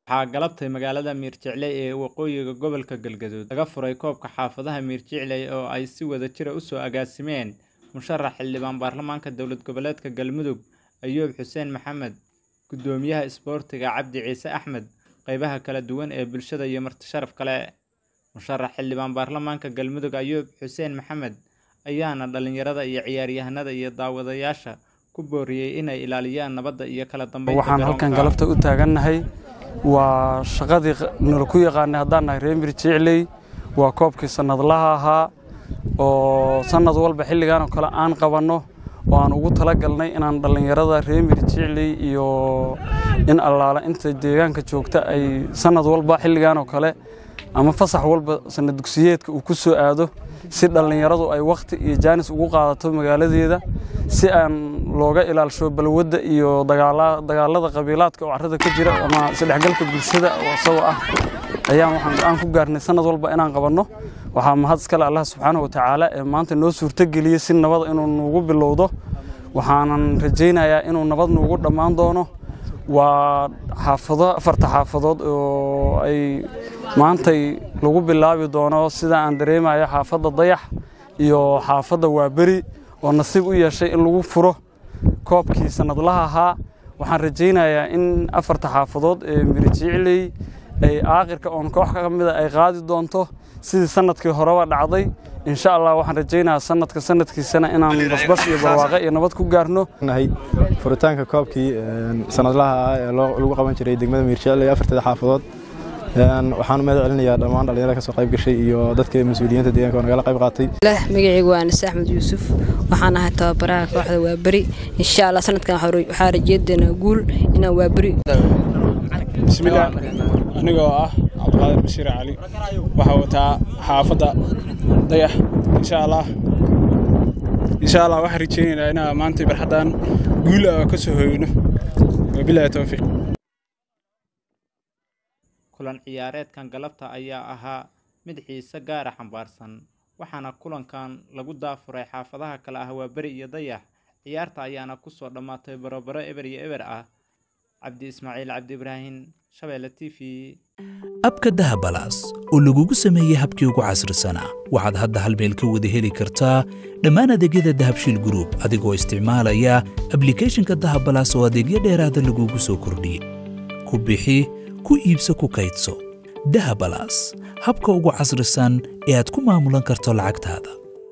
waxaa galabtay magaalada miirjicley ee waqooyiga gobolka galgaduud laga furay koobka xaafadaha miirjicley oo ay si wada jira usoo agaasimeen musharax xildhibaan baarlamaanka dowlad goboleedka galmudug ayuub xuseen maxamed guddoomiyaha isboortiga cabdi ciise axmed qeybaha kala duwan ee bulshada iyo marti sharaf kale musharax xildhibaan baarlamaanka galmudug ayuub xuseen maxamed ayaana dhalinyarada iyo ciyaaryahanada iyo daawadayaasha ku booriyey inay ilaaliyaan nabadda iyo kala dambeynta waxaan halkan galabta u taagannahay waa shaqadii nala ku yaqaanay haddaan nahay reer mirjicley waa koobkii sannadlaha ahaa oo sannad walba xilligan oo kale aan qabanno oo aan ugu talagalnay inaan dhallinyarada reer mirjicley iyo in allaala inta deegaanka joogta ay sannad walba xilligan oo kale ama fasax walba sanad dugsiyeedka uu ku soo aado si dhallinyaradu ay wakhti iyo jaanis ugu qaadato magaaladeeda si aan looga ilaalsho balwadda iyo dagaalada qabiilaadka oo carrada ka jira ama isdhexgalka bulshada oo isagoo ah ayaan waxaan go-aan ku gaarnay sannad walba inaan qabanno waxaa mahad iskale allah subxaanahu watacaala ee maanta noo suurtogeliyey si nabada inuu nuugu bilowdo waxaanan rajaynayaa inuu nabad nuugu dhammaan doono waa xaafado afarta xaafadood oo ay maantay lagu bilaabi doono sida aan dareemayo xaafadda dayax iyo xaafadda waaberi oo nasiib u yeeshay in lagu furo koobkii sannadlaha ahaa waxaan rajaynayaa in afarta xaafadood ee mirjicley ay aakhirka oon koox ka mida ay qaadi doonto sidii sannadkii horeba dhacday insha allah waxaan rajaynayaa sanadka sanadkiisana inaan basbas iyo barwaaqe iyo nabad ku gaarno furitaanka koobkii sanadlaha ah ee lagu qaban jiray degmada miirjecley afarteeda xaafadood waxaan mahad celinayaa dhammaan dhalinyarada kasoo qayb gashay iyo dadka mas-uuliyiinta deegaanka oo nagala qayb qaatay magacaygu waa anise axmed yuusuf waxaan ahay tababaraha kooxda waaberi insha allah sanadkan waxaa rajeedaynaa guul inaan waaberi bismillaah anigoo ah cabdiqaadir bashiir cali waxaa wataa xaafadda dayax insha allah insha allah waxaan rajeynaynaa inaa maanta barxaddan guul ah ka soo hoyno wabilaahi towfiiq kulan ciyaareedkan galabta ayaa ahaa mid xiise gaara xambaarsan waxaana kulankan lagu daafuray xaafadaha kale ah waa beri iyo dayax ciyaarta ayaana kusoo dhammaatay barobaro eber iyo eber ah cabdi ismaaciil cabdi ibraahin shabeelle t v abka dahabalaas oo lagugu sameeyey habkii ugu casrisanaa waxaad hadda hal meel ka wada heli kartaa dhammaan adeegyada dahabshiil gruub adigoo isticmaalaya ablikhethonka dahabalaas oo adeegyo dheeraada lagugu soo kordhiyey ku bixi ku iibso ku kaydso dahabalaas habka ugu casrisan ee aad ku maamulan karto lacagtaada